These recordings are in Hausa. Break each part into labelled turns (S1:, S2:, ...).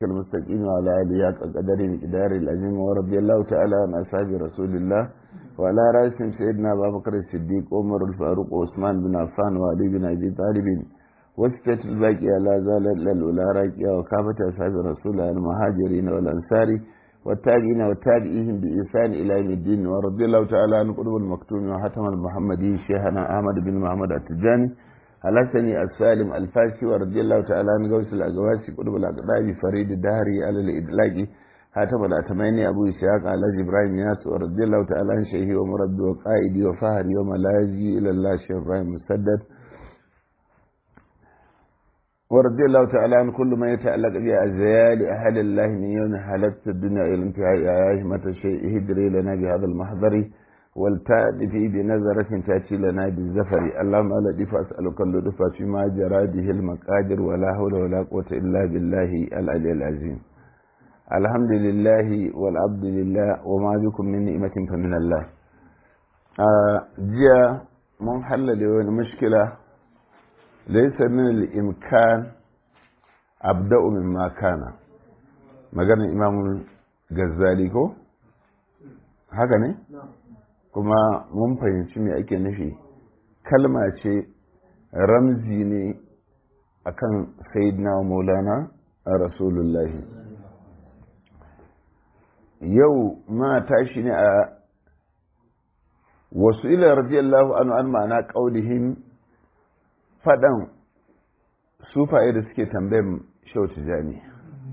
S1: المستقيم وعلى آله قدر مقدار العظيم ورضي الله تعالى عن أصحاب رسول الله وعلى رأسهم سيدنا أبا بكر الصديق عمر الفاروق وعثمان بن عفان وعلي بن أبي طالب وستة الباقية لا زالت للأولى راكية وكافة أصحاب رسول الله المهاجرين والأنصار والتابعين والتابعيهم بإحسان إلى يوم الدين ورضي الله تعالى عن قلوب المكتوم وحتم المحمدي شيخنا أحمد بن محمد التجاني الحسني السالم الفاسي ورضي الله تعالى عن غوث الأقواسي قلوب الأقدام فريد الدهري على الإدلاج حاتم الأتماني أبو إسحاق على إبراهيم ياس ورضي الله تعالى عن شيخي ومربي وقائدي وفهري وملاذي إلى الله شيخ إبراهيم مسدد ورضي الله تعالى عن كل ما يتعلق بأزيال أهل الله من يوم حلقت الدنيا إلى انتهاء آيهمة الشيء هدري لنا بهذا المحضر والتأتي بنظرة تأتي لنا بالزفر اللهم ألا دفع أسألك اللطف فيما جرى به المقادر ولا حول ولا قوة إلا بالله العلي العظيم الحمد لله والعبد لله وما بكم من نعمة فمن الله جاء من حل لون مشكلة ليس من الإمكان أبدأ مما كان maganar imamul gazzali ko haka ne kuma mun fahimci me ake nufi kalma ce ramzi ne akan sayyidina maulana a rasulullahi yau ma tashi ne a wasu ila radiyallahu anhu an ma'ana ƙaudihim faɗan sufaye da suke tambayin shau tijani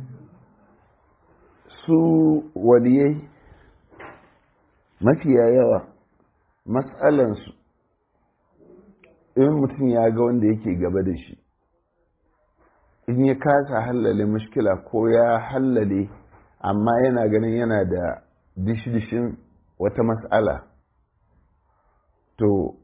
S1: su waliyai mafiya yawa matsalansu in mutum ya ga wanda yake gaba da shi in ya kasa hallale mushkila ko ya hallale amma yana ganin yana da dishi-dishin wata matsala to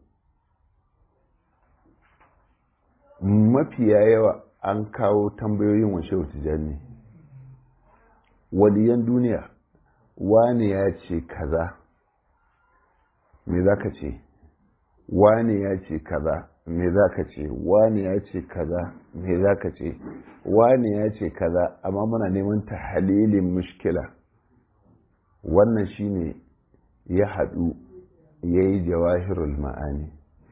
S1: mafiya yawa an kawo tambayoyin washe tijani waliyan duniya wane ya ce kaza me za ka ce wane ya ce kaza me za ka ce wane ya ce kaza me za ka ce wane ya ce kaza amma muna neman ta halilin mushkila wannan shine ya haɗu ya yi jawahirul ma'ani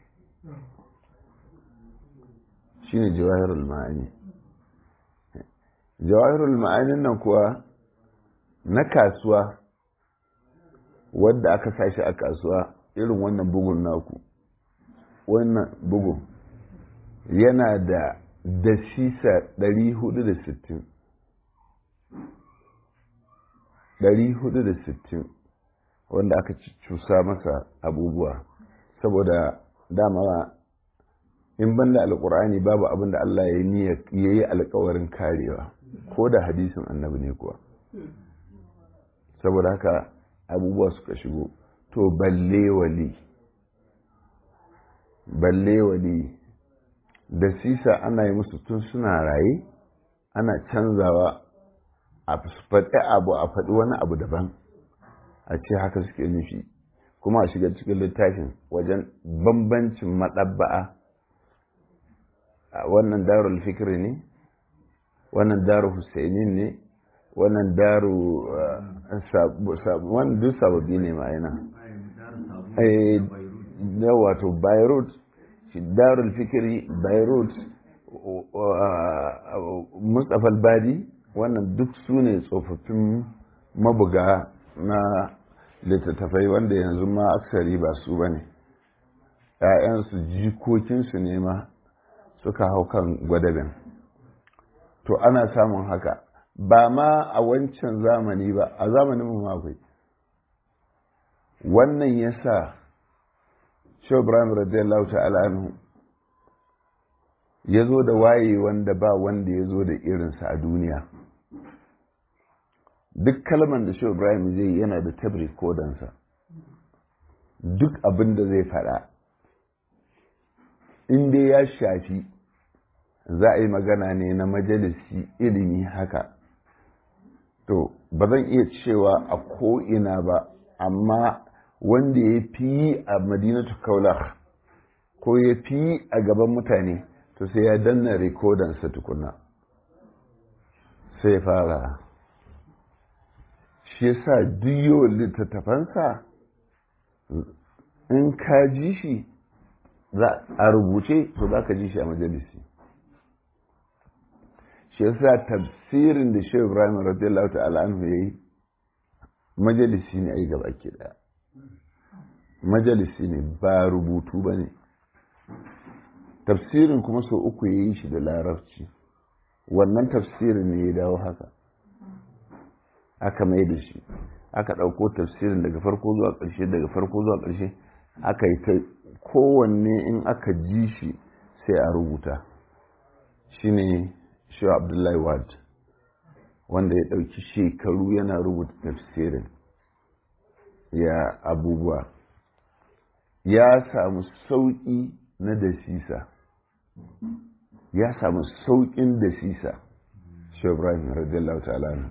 S1: shine jawahirul ma'ani jawahirul ma'anin nan kuwa na kasuwa wadda aka sashi a kasuwa irin wannan bugun naku wannan bugun yana da dasisa 460 460 wanda aka cusa masa abubuwa saboda dama in banda alkur'ani babu abin da Allah ya yi alkawarin karewa ko da hadisin annabi ne kuwa saboda haka abubuwa suka shigo to balle wali balle wali da sisa ana yi musu tun suna raye ana canzawa a faɗi abu a faɗi wani abu daban a ce haka suke nufi kuma a shiga cikin littafin wajen bambancin maɗabba'a wannan darul fikri ne wannan daru husainin ne wannan daru wannan duk sababi ne ma yana da wato beirut darul fikiri beirut mustapha badi wannan duk su ne tsofaffin mabuga na littattafai wanda yanzu ma aksari ba su ba ne ‘ya'yansu jikokinsu ne ma suka hau kan gwadabin to ana samun haka ba ma a wancan zamani ba a zamanin mu akwai wannan ya sa ibrahim radiyallahu ta'ala anhu ya zo da waye wanda ba wanda ya zo da irinsa a duniya duk kalman da ibrahim zai yana da tabri kodansa duk abin da zai faɗa in dai ya shafi za a yi magana ne na majalisi ilimi haka to ba zan iya cewa a ko'ina ba amma wanda ya fi a madinatu kaulah ko ya fi a gaban mutane to sai ya danna rikodansa tukuna sai fara shi yasa duk littattafansa in ka ji shi a rubuce to za ka ji shi a majalisi shi yasa tafsirin da shehu ibrahim radiyallahu ta'ala anhu yayi majalisi ne ai gaba ke daya majalisi ne ba rubutu ba ne tafsirin kuma sau uku ya yi shi da larabci wannan tafsirin ne ya dawo haka aka mai da shi aka ɗauko tafsirin daga farko zuwa ƙarshe daga farko zuwa ƙarshe aka yi ta kowanne in aka ji shi sai a rubuta shine shi abdullahi wad wanda ya ɗauki shekaru yana rubuta tafsirin ya abubuwa ya samu sauƙi na dasisa ya samu sauƙin dasisa shi ibrahim radiyallahu ta'ala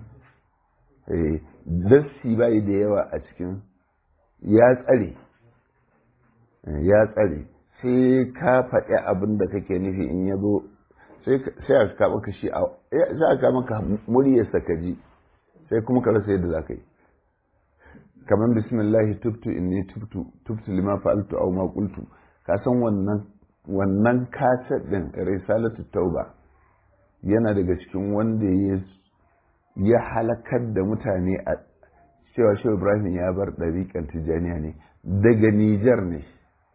S1: dassi bai da yawa a cikin ya tsare ya tsare sai ka faɗi abin da kake nufi in ya zo sai a kama ka shi sai a kama ka muryarsa ka ji sai kuma ka rasa yadda za ka yi kamar bismillahi tubtu inni tubtu tubtu lima fa'altu aw ma qultu ka san wannan wannan kaset din risalatu tauba yana daga cikin wanda ya ya halakar da mutane a cewa shehu ibrahim ya bar ɗariƙar tijjaniya ne daga nijar ne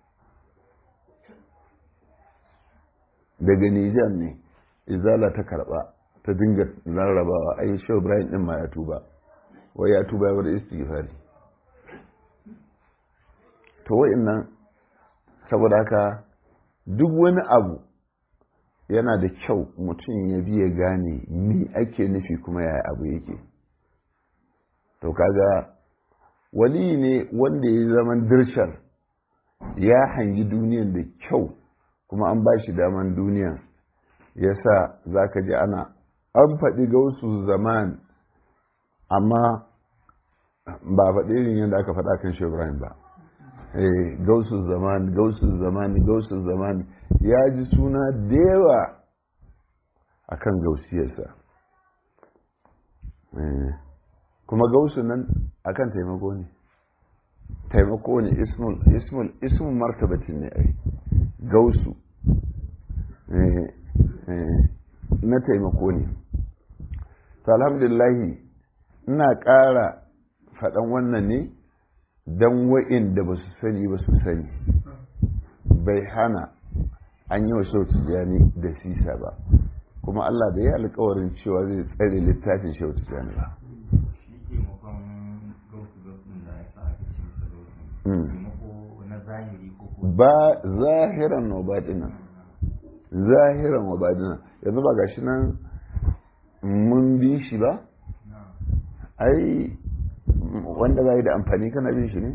S1: daga nijar ne izala ta karɓa ta dinga rarrabawa ai shehu ibrahim ɗin ma ya tuba wai ya tuba ya bar istighfari to wa'innan saboda haka duk wani abu yana da kyau mutum ya biya gane mi ake nufi kuma yaya abu yake to kaga wali ne wanda ya zaman dirshar ya hangi duniyan da kyau kuma an ba shi daman duniyan ya sa za ka ji ana an faɗi gausu zaman amma ba faɗi irin yadda aka faɗa kan Ibrahim ba gausu zaman gausu zaman gausu zaman ya ji suna da yawa a kan gausiyarsa kuma gausu nan a kan taimako ne taimako ne ismul ismul martabatin ne ai gausu na taimako ne to alhamdulillahi ina ƙara faɗan wannan ne don wa'inda ba su sani ba su sani bai hana an yi wa shautu jani da sisa ba kuma Allah bai yi alkawarin cewa zai tsare littafin shautu jani ba ba zahiran wa baɗinan zahiran wa baɗinan yanzu ba gashi nan mun bi shi ba ai wanda za yi da amfani kana bin shi ne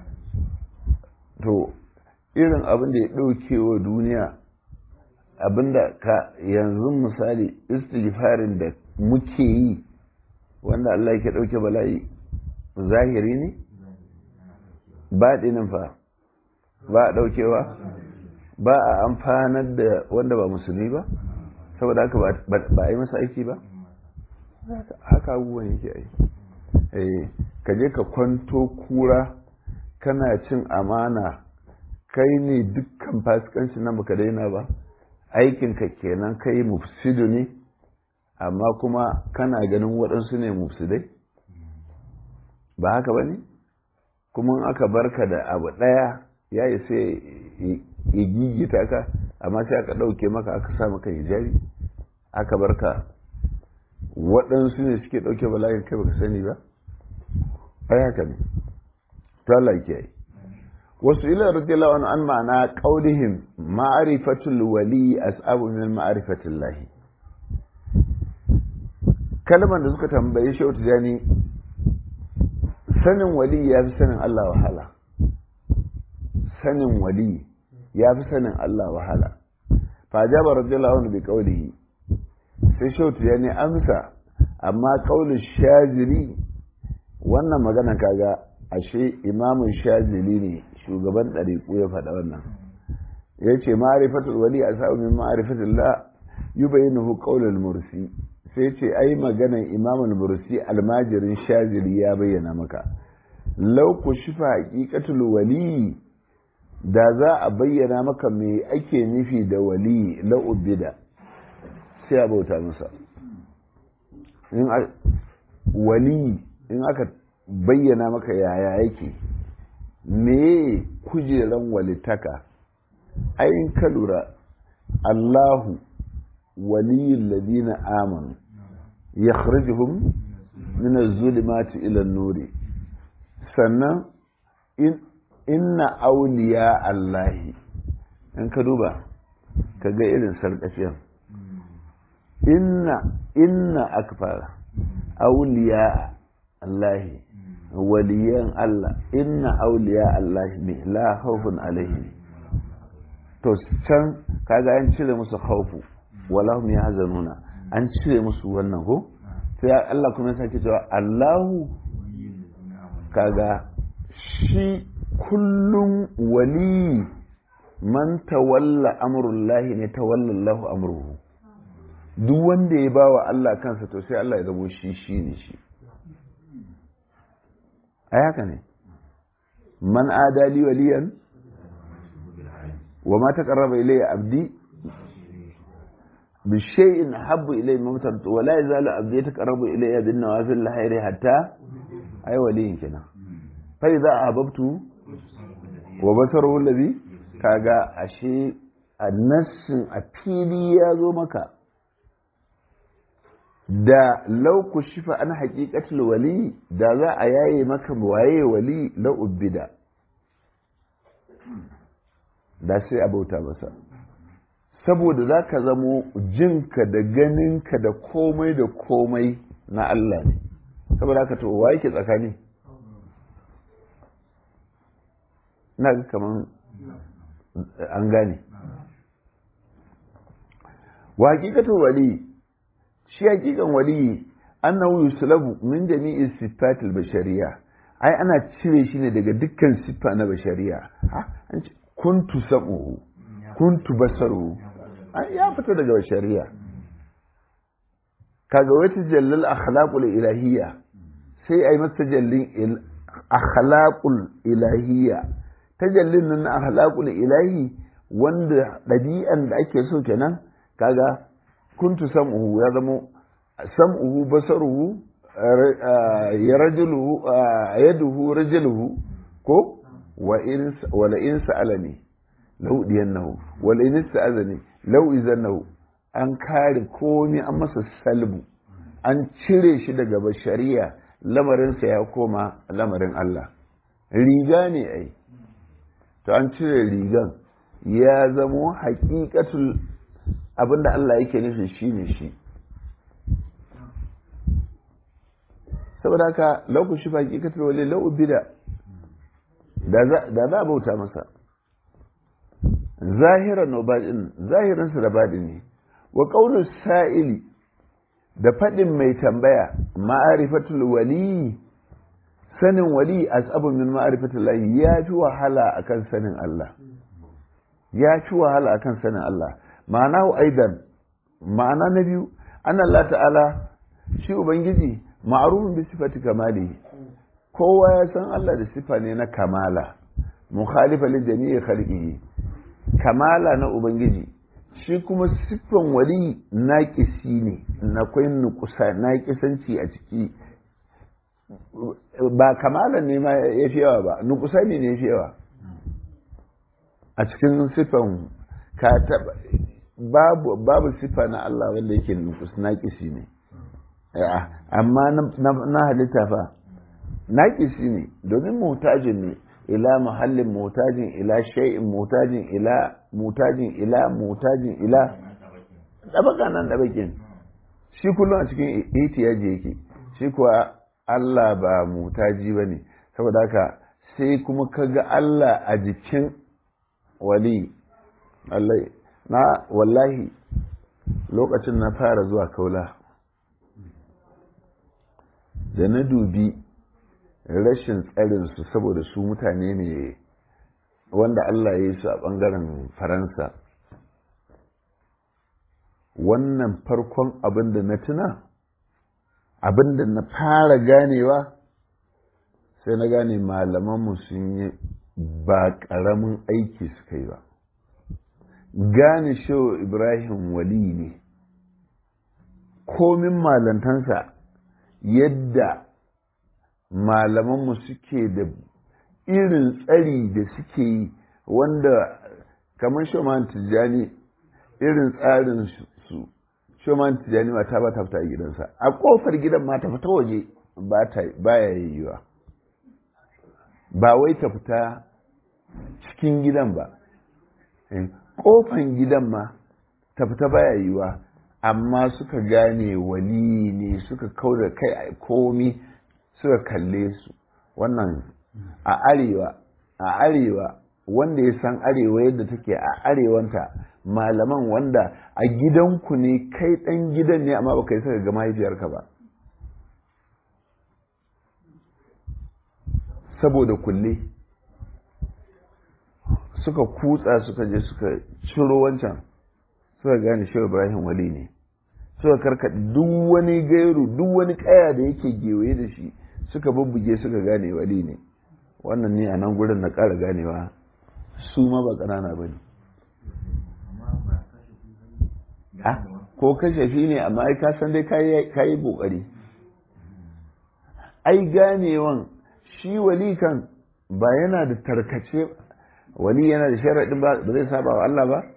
S1: to irin abin da ya ɗauke wa duniya abin da ka yanzu misali istighfarin da muke yi wanda Allah yake ɗauke bala'i zahiri ne baɗinin fa ba a ɗaukewa ba a amfanar da wanda ba musulmi ba saboda haka ba a yi masa aiki ba haka abubuwan yake aiki ka je ka kwanto kura kana cin amana kai ne dukkan fasikanci na baka daina ba aikinka kenan kai mufsidu ne amma kuma kana ganin waɗansu ne mufsidai ba haka ba ne kuma aka barka da abu ɗaya ya yi sai ya gigita ka amma sai aka ɗauke maka aka sa maka hijabi aka barka waɗansu ne suke ɗauke bala'in kai baka sani ba ai haka ne to Allah yake yi wasu ila radiyallahu anhu an ma'ana qaulihim ma'rifatul wali as'abu min ma'rifatil lahi kalman da suka tambaye shi wata jani sanin wali ya fi sanin Allah wahala sanin wali ya fi sanin Allah wahala fa jaba radiyallahu anhu bi qaulihi sai shi wata jani amsa amma qaulul shazili wannan magana kaga ashe imamun shazili ne shugaban ɗariƙu ya faɗa wannan ya ce ma'arifatul wali a sa'u min ma'arifatul la yubayyinuhu qaulul mursi sai ce ai maganan imamul bursi almajirin shazili ya bayyana maka lau ku shifa haƙiƙatul wali da za a bayyana maka me ake nufi da wali la'ubida sai a bauta masa wali in aka bayyana maka yaya yake me kujeran walitaka ayin ka lura allahu waliyin ladina amanu ya kharijuhum min az-zulumati ila an-nuri sannan inna auliya allahi in ka duba ka ga irin sarƙafiyan inna inna akfara auliya allahi waliyan Allah inna auliya allahi ne la khawfun alaihim to can kaga an cire musu khawfu wala hum yahzanuna an cire musu wannan ko sai Allah kuma ya sake cewa Allahu kaga shi kullum wali man tawalla amrullahi ne tawalla Allahu amruhu duk wanda ya bawa Allah kansa to sai Allah ya zabo shi shi ne shi a haka ne man adali waliyan wa ma taqarraba ilayya abdi bi shay'in habbu ilayya mamtan wa la yazalu abdi yataqarrabu ilayya bin nawafil lahiri hatta ay waliyin kenan fa idza ahbabtu wa basaruhu alladhi kaga ashe annassin a fili ya zo maka da lauku shifa an haƙiƙatul wali da za a yaye maka waye wali la ubbida da sai a bauta masa saboda za ka zamo jinka da ganinka da komai da komai na Allah ne saboda haka to wa yake tsakani na ga kaman an gane wa haƙiƙatul wali shi hakikan waliyi annahu yuslabu min jami'i sifatil bashariya ai ana cire shi ne daga dukkan siffa na bashariya ha kuntu sam'uhu kuntu basaruhu ai ya fita daga bashariya kaga wata jallal akhlaqul ilahiyya sai ai masa jallin akhlaqul ilahiyya tajallin nan akhlaqul ilahi wanda ɗabi'an da ake so kenan kaga kuntu sam'uhu ya zamo sam'uhu basaruhu ya rajuluhu yaduhu rajuluhu ko wa in wala in sa'alani law diyannahu wala in sa'azani law izannahu an kare komai an masa salbu an cire shi daga bashariya lamarinsa ya koma lamarin Allah riga ne ai to an cire rigan ya zamo haƙiƙatul abinda Allah yake nufi shi ne shi saboda haka lauku shi faƙi katar wale lau bida da za a bauta masa zahiran nobadin zahiransa da baɗi ne wa ƙaunar sa'ili da faɗin mai tambaya ma'arifatul wali sanin wali asabun min ma'arifatul lahi ya fi wahala akan sanin Allah ya fi wahala akan sanin Allah ma'ana aidan ma'ana na biyu an Allah ta'ala shi ubangiji ma'arufin bi sifati kamali kowa ya san Allah da sifa ne na kamala mukhalifa li jami'i khalqihi kamala na ubangiji shi kuma siffan wali naƙisi ne na kwai nukusa naƙisanci a ciki ba kamala ne ma ya fi yawa ba nukusa ne ya fi yawa a cikin siffan ka taba babu babu siffa na Allah wanda yake nukus naƙisi ne amma na halitta fa naƙisi ne domin mutajin ne ila muhallin mutajin ila shay'in mutajin ila mutajin ila mutajin ila dabaka nan dabakin shi kullum a cikin ihtiyaji yake shi kuwa Allah ba mutaji bane saboda haka sai kuma kaga Allah a jikin wali Allah na wallahi lokacin na fara zuwa kaula da na dubi rashin tsarinsu saboda su mutane ne wanda Allah ya yi su a ɓangaren faransa wannan farkon abin da na tuna abin da na fara ganewa sai na gane malamanmu sun yi ba ƙaramin aiki suka yi ba gane shehu ibrahim wali ne komin malantansa yadda malamanmu suke da irin tsari da suke yi wanda kamar shoman tijjani irin tsarin su shoman tijjani mata ba ta fita a gidansa a kofar gidan ma ta fita waje ba ya yiwuwa ba wai ta fita cikin gidan ba kofan gidan ma ta fita baya yiwuwa amma suka gane wali ne suka kau da kai a komi suka kalle su wannan a arewa a arewa wanda ya san arewa yadda take a arewanta malaman wanda a gidanku ne kai dan gidan ne amma baka yi saka ga mahaifiyarka ba saboda kulle suka kutsa suka je suka ciro wancan suka gane shehu ibrahim wali ne suka karkaɗe duk wani gairu duk wani kaya da yake gewaye da shi suka bubbuge suka gane wali ne wannan ne a nan gurin na ƙara ganewa su ma ba ƙanana ba ne ko kashafi ne amma ai ka san dai ka yi ƙoƙari ai ganewan shi wali kan ba yana da tarkace wali yana da sharaɗin ba zai saba wa Allah ba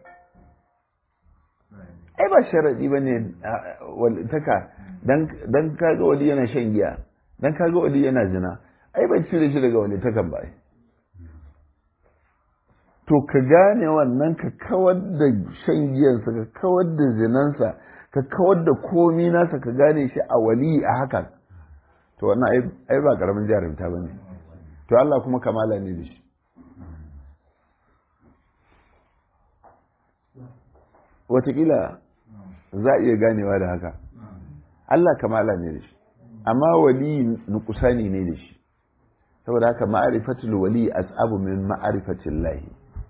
S1: ai ba sharaɗi ba ne taka don kaga wali yana shan giya don kaga wali yana zina ai bai cire shi daga wali takan ba to ka gane wannan ka kawar da shan giyansa ka kawar da zinansa ka kawar da komi nasa ka gane shi a wali a hakan to wannan ai ba karamin jarumta ba ne to Allah kuma kamala ne da shi watakila za a iya ganewa da haka Allah kamala ne da shi amma wali nukusani ne da shi saboda haka ma'arifatul wali as'abu min ma'arifatil lahi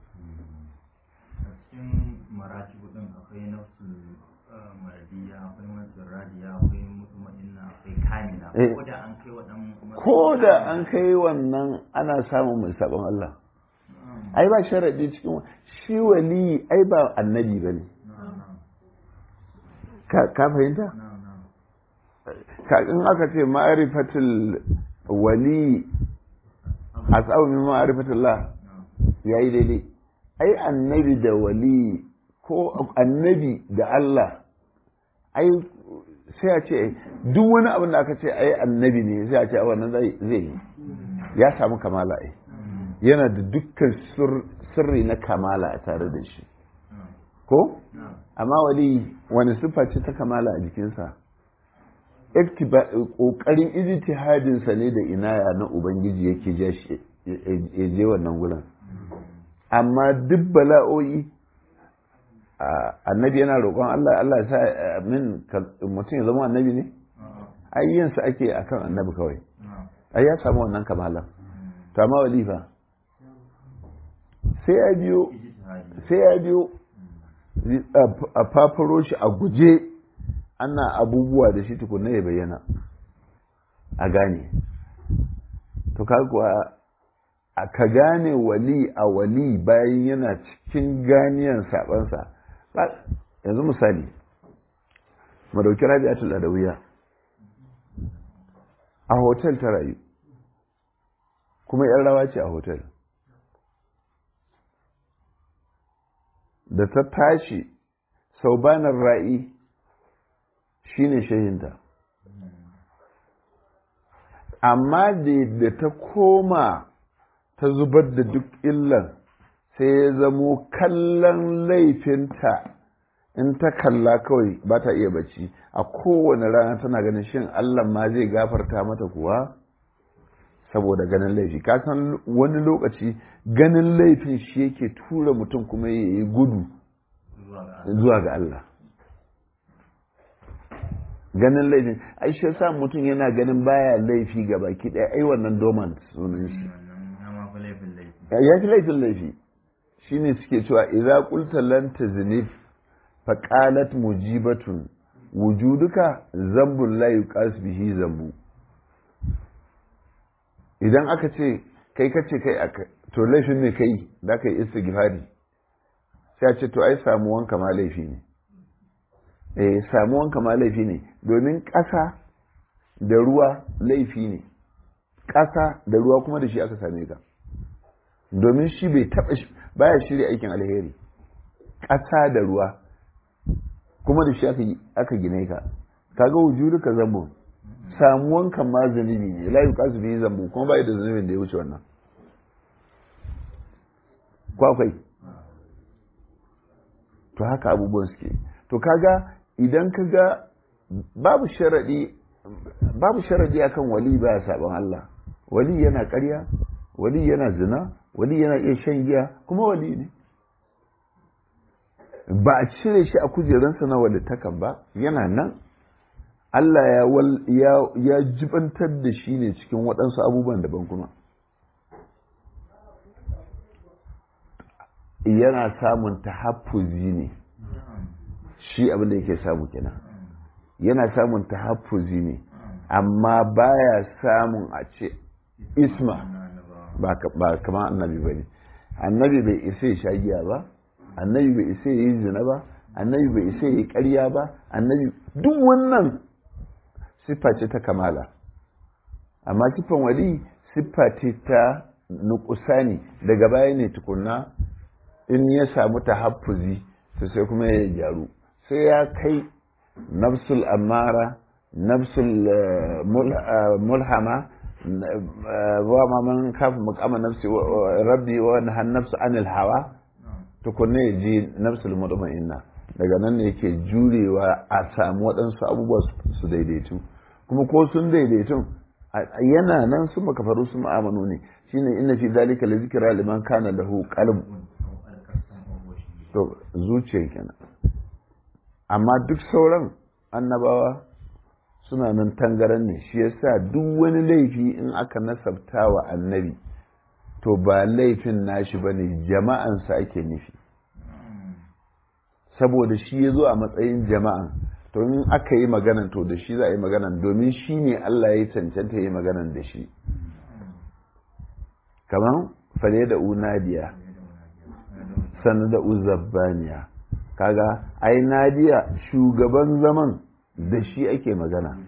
S2: cikin maratibu din akwai nafsul maradiya akwai nafsul radiya akwai mutuma'inna akwai kamila ko da an kai waɗannan
S1: ko da an kai wannan ana samun mai sabon Allah ai ba sharadi cikin shi wali ai ba annabi bane ka fahimta ka in aka ce ma'arifatul wali as'abu min ma'arifatullah yayi daidai ai annabi da wali ko annabi da Allah ai sai a ce duk wani abin da aka ce ai annabi ne sai a ce wannan zai yi ya samu kamala ai yana da dukkan sirri na kamala a tare da shi ko amma wali wani siffa ce ta kamala a jikinsa ƙoƙarin ijtihadinsa ne da inaya na ubangiji yake ya je wannan gurin amma duk bala'o'i annabi yana roƙon Allah Allah ya sa min mutum ya zama annabi ne ayyansa ake akan annabi kawai ai ya samu wannan kamala to amma walifa sai ya biyo sai ya biyo a fafaro shi a guje ana abubuwa da shi tukunna ya bayyana a gane to kuwa a ka gane wali a wali bayan yana cikin ganiyan sabansa yanzu misali mu dauki rabi'atul adawiya a hotel ta rayu kuma yan rawa ce a hotel da ta tashi saubanar ra'i shine shehinta amma da ta koma ta zubar da duk illan sai ya zamo kallon laifinta in ta kalla kawai ba ta iya bacci a kowane rana tana ganin shin allah ma zai gafarta mata kuwa saboda ganin laifi ka san wani lokaci ganin laifin shi yake tura mutum kuma ya yi gudu zuwa ga Allah ganin laifin ai shi sa mutum yana ganin baya laifi ga baki ɗaya ai wannan dormant sunan shi ya fi laifin laifi shine suke cewa idza qulta lan taznif faƙalat mujibatun wujuduka zambun la yuqas bihi zambu idan aka ce kai ka ce kai aka to laifin ne kai da ka yi istighfari sai a ce to ai samuwanka ma laifi ne eh samuwanka ma laifi ne domin ƙasa da ruwa laifi ne ƙasa da ruwa kuma da shi aka same ka domin shi bai taɓa baya shirya aikin alheri ƙasa da ruwa kuma da shi aka gine ka kaga wujudu ka zambo samuwan kan ma zunubi ne la yuqasu bihi zambo kuma bai da zunubin da ya wuce wannan kwakwai to haka abubuwan suke to kaga idan kaga babu sharadi babu sharadi akan wali ba sabon Allah wali yana ƙarya wali yana zina wali yana iya shan giya kuma wali ne ba a cire shi a kujeransa na walittakan ba yana nan Allah ya, ya, jibantar da shi ne cikin waɗansu abubuwan daban kuma yana samun tahaffuzi ne shi abin da yake samu kenan yana samun tahaffuzi ne amma baya samun a ce isma ba kamar annabi ba ne annabi bai isa ya sha giya ba annabi bai isa ya yi zina ba annabi bai isa ya yi ƙarya ba annabi duk wannan siffa ce ta kamala amma siffan wali siffa ce ta nukusani daga baya ne tukunna in ya samu tahaffuzi to sai kuma ya gyaru sai ya kai nafsul amara nafsul mulhama wa ma man kafa maqama nafsi rabbi wa nahan nafsu anil hawa tukunna ya ji nafsul mutma'inna daga nan ne yake jurewa a samu waɗansu abubuwa su daidaitu kuma ko sun daidaitu yana nan su makafaru su ma'amanu ne shine inna fi zalika la zikra liman kana lahu qalb to zuciya kenan amma duk sauran annabawa suna nan tangaran ne shi yasa duk wani laifi in aka nasabta wa annabi to ba laifin nashi bane jama'ansa ake nufi saboda shi ya zo a matsayin jama'a to in aka yi maganan to da shi za a yi maganan domin shi ne Allah ya cancanta yi maganan da shi kamar fale da unadiya sannan da uzabbaniya kaga ai nadiya shugaban zaman da shi ake magana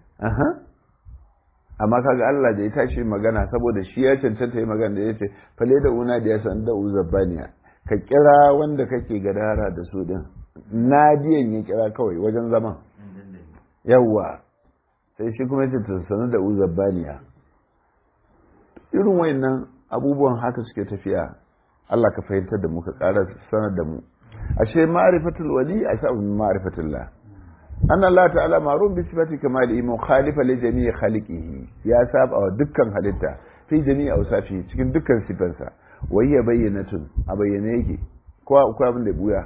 S1: amma kaga Allah da ya tashi magana saboda shi ya cancanta yi magana da ya ce fale da unadiya sannan da uzabbaniya ka kira wanda kake gadara da su din nadiyan ya kira kawai wajen zaman yawwa sai shi kuma yace sanu da uzabbaniya irin wayannan abubuwan haka suke tafiya Allah ka fahimtar da mu ka ƙara sanar da mu ashe ma'rifatul wali asabu min ma'rifatillah anna Allah ta'ala ma'ruf bi sifati kamali mukhalifa li jami'i khaliqihi ya saba wa dukkan halitta fi jami'i awsafi cikin dukkan sifansa wayya bayyanatun a bayyane yake ko akwai abin da buya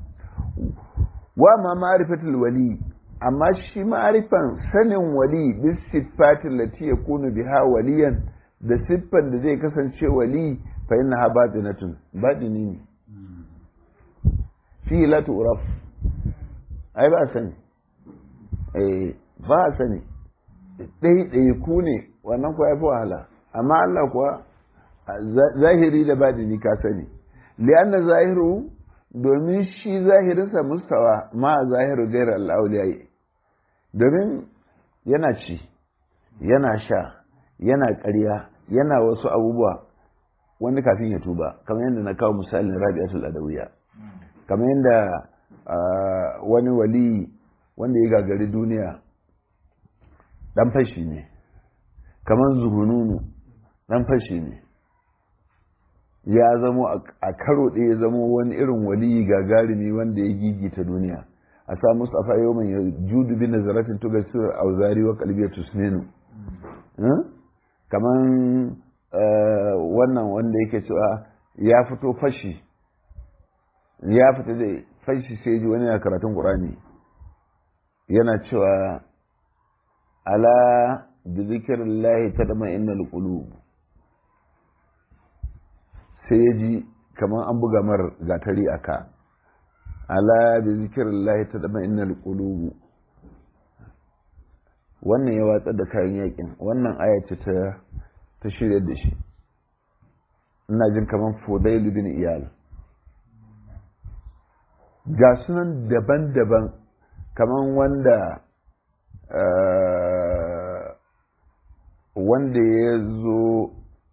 S1: wa ma ma'rifatul wali amma shi ma'rifan sanin wali bis sifatin lati yakunu biha waliyan da siffan da zai kasance wali fa innaha batinatun batini ne fi la tu'raf ai ba sani eh ba sani dai dai ku ne wannan ko ya fi wahala amma Allah kuwa zahiri da badini ka sani li'anna zahiru domin shi zahirinsa mustawa ma zahiru gairar al'auliyai domin yana ci yana sha yana ƙarya yana wasu abubuwa wani kafin ya tuba kamar yadda na kawo misalin rabi'atul adawiya kamar yadda wani wali wanda ya gagari duniya dan fashi ne kamar zuhununu dan fashi ne ya zamo a karo ɗaya ya zamo wani irin waliyi gagarumi wanda ya gigita duniya a sa musu afa yau mai judu bin nazaratin tuga surar auzari wa kalbiyar tusnenu kaman wannan wanda yake cewa ya fito fashi ya fita da fashi sai ji wani na karatun ƙurani yana cewa ala bi zikirillahi tadma innal qulub sai ya ji kamar an buga mar gatari a ka ala bi zikrillahi tadma'innul qulub wannan ya watsar da kayan yakin wannan aya ce ta ta shirya da shi ina jin kamar fudailu bin iyal ga sunan daban-daban kamar wanda wanda ya zo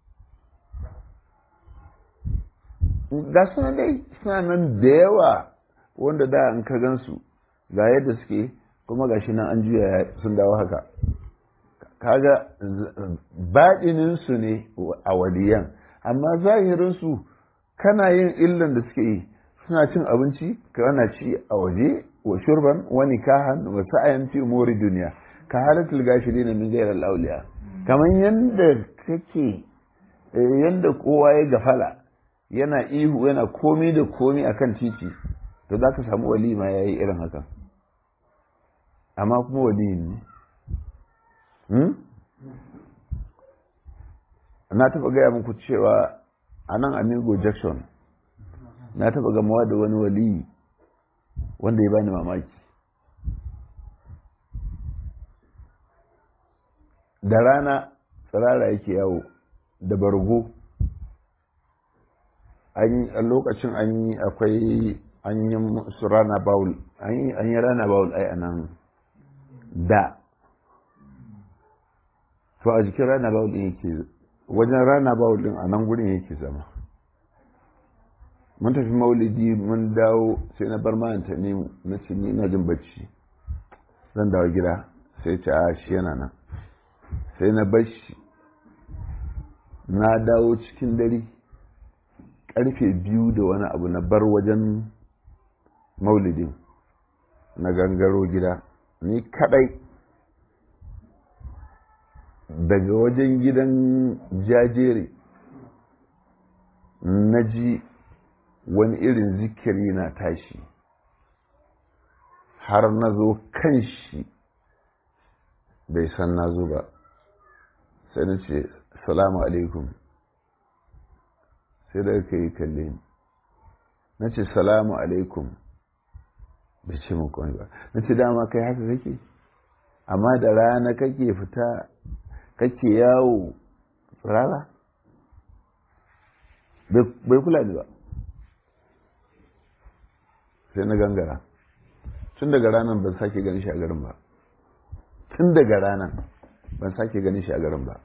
S1: ga sunan dai suna nan da yawa wanda da an ka gansu ga yadda suke kuma ga shi nan an juya sun dawo haka kaga baɗininsu ne a waliyan amma zahirinsu kana yin illan da suke yi suna cin abinci kana ci a waje wa shurban wa nikahan wa sa'ayan fi umuri duniya ka halatul gashirin min ghayr al-awliya kamar yanda kake yanda kowa ya gafala yana ihu yana komi da komi akan titi to za ka samu wali ma yayi irin haka amma kuma wali ne na taɓa gaya muku cewa a nan amigo jackson na taɓa gamawa da wani wali wanda ya bani mamaki da rana tsirara yake yawo da bargo a lokacin an yi akwai an yi su rana bawul an yi rana bawul ai a nan da to a jikin rana bawul din yake wajen rana bawul din a nan gurin yake zama mun tafi maulidi mun dawo sai na bar mayanta ne na ce ni ina jin bacci zan dawo gida sai ce a shi yana nan sai na bar shi na dawo cikin dare karfe biyu da wani abu na bar wajen maulidin na gangaro gida ni kadai daga wajen gidan jajere na ji wani irin zikiri na tashi har na zo kan shi bai san na zo ba sai na ce salamu alaikum sai da ka yi kalle ni na ce salamu alaikum bai ce mun komai ba na ce dama kai haka kake amma da rana kake fita kake yawo tsirara bai kula ni ba sai na gangara tun daga ranar ban sake ganin shi a garin ba tun daga ranar ban sake ganin shi a garin ba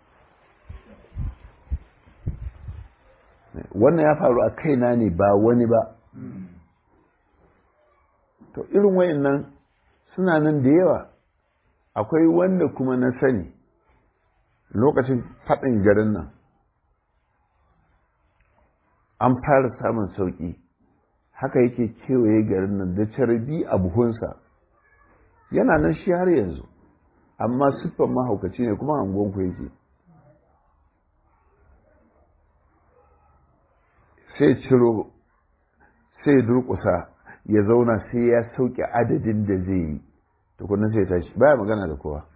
S1: wannan ya faru a kaina ne ba wani ba to irin wayannan suna nan da yawa akwai wanda kuma na sani lokacin faɗin garin nan an fara samun sauƙi haka yake kewaye garin nan da carbi a buhunsa yana nan shi har yanzu amma siffan mahaukaci ne kuma angonku yake sai ciro sai durƙusa ya zauna sai ya sauke adadin da zai yi tukunan sai tashi baya magana da kowa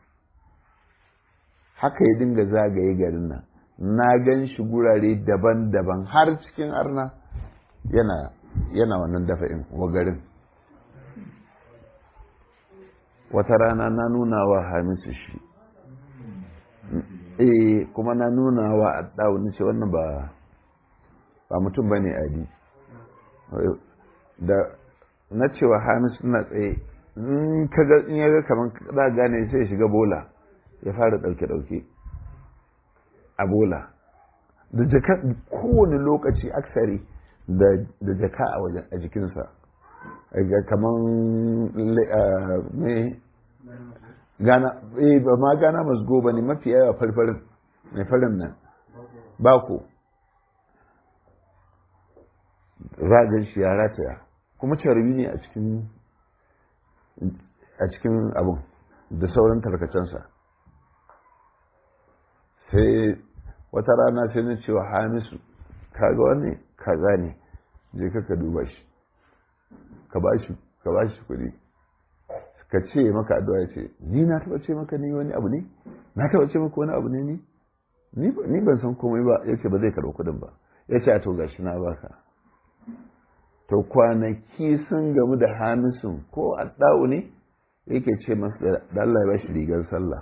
S1: haka ya dinga zagaye garin nan na gan shi gurare daban-daban har cikin arna yana yana wannan dafa'in wa garin wata rana na nuna wa hamisu shi eh kuma na nuna wa addawu ce wannan ba ba mutum ba ne adi da na cewa hamisu na tsaye in kaga in ya ga kamar za gane sai shiga bola ya fara ɗauke-ɗauke a bola da jaka kowane lokaci aksari da jaka a wajen a jikinsa kamar me gana eh ba ma gana masgo ba ne mafi yawa farfarin mai farin nan bako ragar shi ya rataya kuma carbi ne a cikin a cikin abin da sauran tarkacensa sai wata rana sai na cewa hamisu kaga wani kaza ne je ka duba shi ka ba shi ka ba shi kuɗi ka ce maka addu'a ce ni na taɓa ce maka ni wani abu ne na taɓa ce maka wani abu ne ni ni ban san komai ba yace ba zai karɓi kuɗin ba yace a to gashi na baka to kwanaki sun gamu da hamisun ko adda'u ne yake ce masa da Allah ya ba shi rigar sallah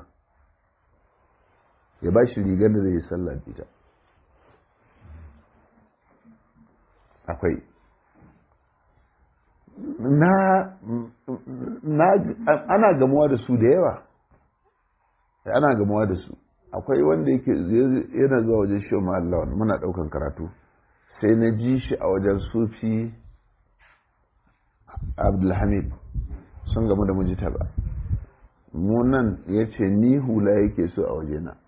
S1: ya ba shi rigar da zai yi sallah ita akwai na, na ana gamuwa da su da yawa ana gamuwa da su akwai wanda yake yana zuwa wajen shi Allah muna daukan karatu sai na ji shi a wajen sufi abdulhamid sun gamu da mujita ba munan ya ce ni hula yake so a wajena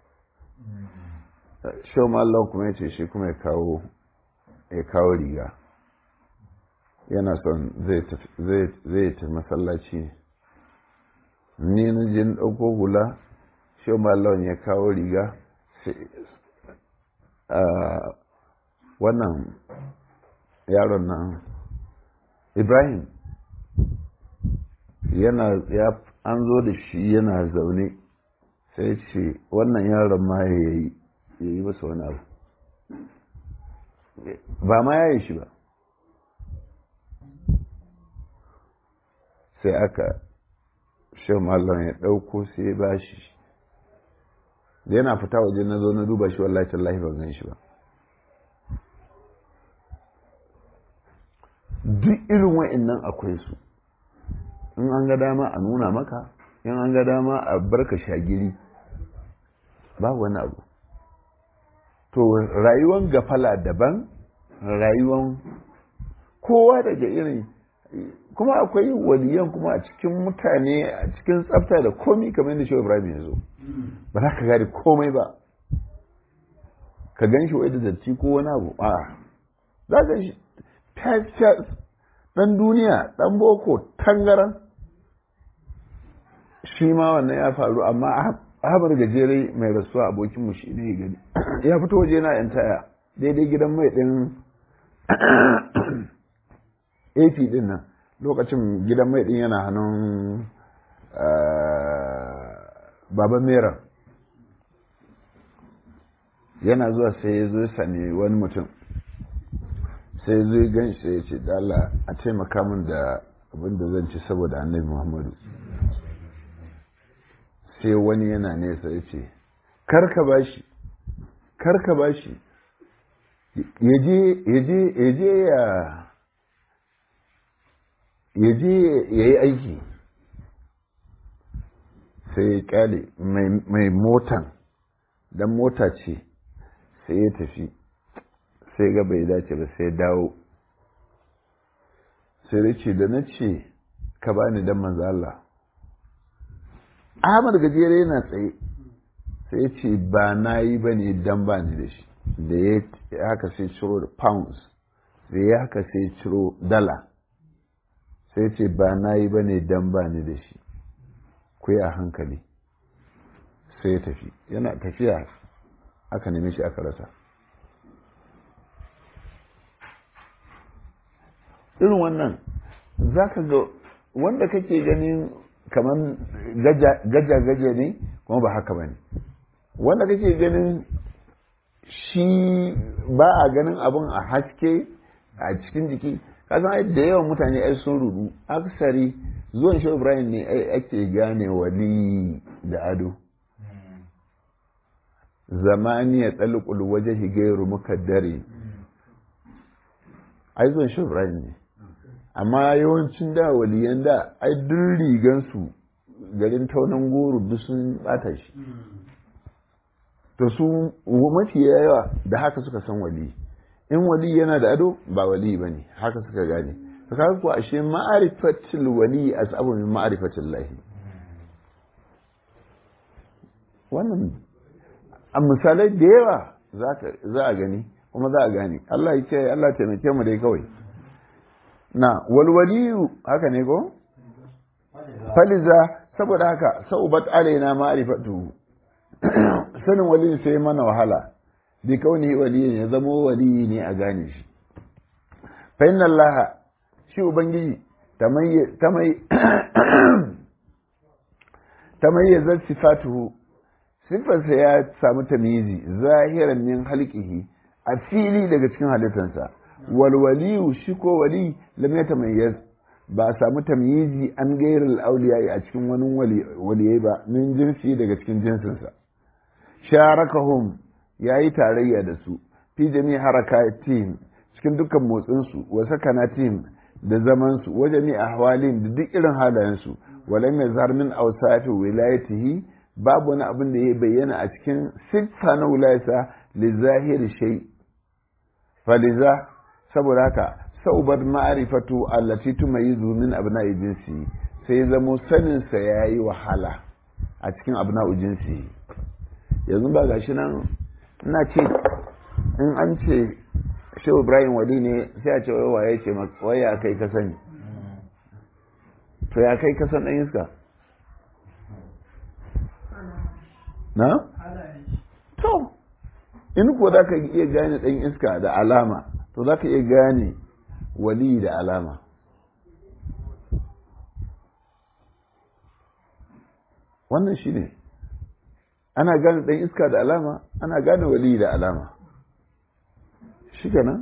S1: shi Allah kuma ya ce shi kuma ya kawo ya kawo riga yana son zai ta masallaci ne ni na jin ɗauko hula shi Allah ya kawo riga wannan yaron nan ibrahim yana ya an zo da shi yana zaune sai ce wannan yaron ma ya yi ya yi masa wani abu ba ma ya yi shi ba sai aka shan mallon ya ɗauko sai ya ba shi da yana fita waje na zo na duba shi wallahi tallahi ban gan shi ba duk irin wa'annan akwai su in an ga dama a nuna maka in an ga dama a barka shagiri ba wani abu to rayuwan gafala daban rayuwan kowa daga irin kuma akwai waliyan kuma a cikin mutane a cikin tsafta da komi kamar yadda shehu ibrahim ya zo ba za ka gari komai ba ka gan shi wai da datti ko wani abu a za ka shi dan duniya dan boko tangaran shi ma wannan ya faru amma ahmad gajere mai rasuwa abokinmu shi ne gani ya fito waje na yan taya daidai gidan mai din ap din nan lokacin gidan mai din yana hannun baban mera yana zuwa sai ya zo sami wani mutum sai zai gan shi ya ce dala a taimaka min da abin da zan ci saboda annabi muhammadu sai wani yana nesa ya ce karka bashi karka bashi ya je ya ya je ya yi aiki sai ya kyale mai motan dan mota ce sai ya tafi sai ga bai dace ba sai dawo sai da ce da na ce ka bani dan manzo Allah Ahmad gajere yana tsaye sai ya ce ba na yi ba ne dan ba ni da shi da ya haka sai ciro da pounds da ya haka sai ciro dala sai ce ba na yi ba ne dan ba ni da shi ku yi a hankali sai ya tafi yana tafiya aka nemi shi aka rasa irin wannan za ka ga wanda kake ganin kamar gaja-gaja ne kuma ba haka ba ne wanda kake ganin shi ba a ganin abin a haske a cikin jiki kasan ai da yawan mutane ai sun rudu aksari zuwan shi ibrahim ne ai ake gane wali da ado zamani ya tsalukul waje higairu mukaddare ai zuwan shi ibrahim ne amma yawancin da waliyan da ai duk rigansu garin taunan goro duk sun bata shi to su mafi yawa da haka suka san wali in wali yana da ado ba wali ba ne haka suka gane to kaga ko ashe ma'arifatul wali asabu min ma'arifatul lahi wannan a misalai da yawa za a gani kuma za a gane Allah ya ce Allah taimake mu dai kawai na walwaliyu haka ne ko faliza saboda haka saubat alaina ma'rifatu sanin waliyin sai mana wahala bi kauni waliyin ya zamo waliyi ne a gane shi fa inna Allah shi ubangiji tamayyazat sifatuhu sifarsa ya samu tamyizi zahiran min halqihi a fili daga cikin halittarsa wal waliyu shi ko wali lam yatamayyaz ba a samu tamyizi an gairul auliya a cikin wani waliyai ba min jinsi daga cikin jinsinsa sharakahum yayi tarayya da su fi jami harakatihim cikin dukkan motsinsu wa sakanatihim da zamansu wa jami ahwalin da duk irin halayensu walam yazhar min awsafi wilayatihi babu wani abin da ya bayyana a cikin siffa na wilayata li zahiri shay faliza saboda haka saubar ma'arifatu allati tumayizu min abna'i jinsi sai zamo sanin sa yayi wahala a cikin abna'u jinsi yanzu ba gashi nan ina ce in an ce shehu ibrahim wali ne sai a ce wai waye ce wai ya kai ka sani to ya kai ka san dan iska na to in ko za ka iya gane dan iska da alama to za ka iya gane wali da alama wannan shi ne ana gane ɗan iska da alama ana gane wali da alama shi nan